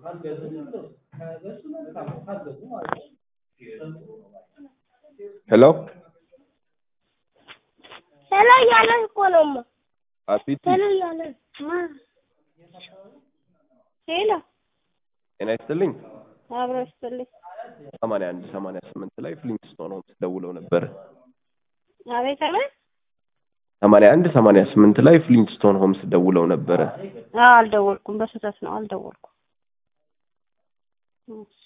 ሄሎ ሄሎ እያለ እኮ ነው እማ አቢቲ ሄሎ እያለ ማ ሄሎ ጤና ይስጥልኝ። አብሮ ይስጥልኝ። ሰማንያ አንድ ሰማንያ ስምንት ላይ ፍሊንትስቶን ሆምስ ደውለው ነበር። አቤት አቤት። ሰማንያ አንድ ሰማንያ ስምንት ላይ ፍሊንትስቶን ሆምስ ደውለው ነበረ። አዎ አልደወልኩም፣ በስህተት ነው አልደወልኩም። እሺ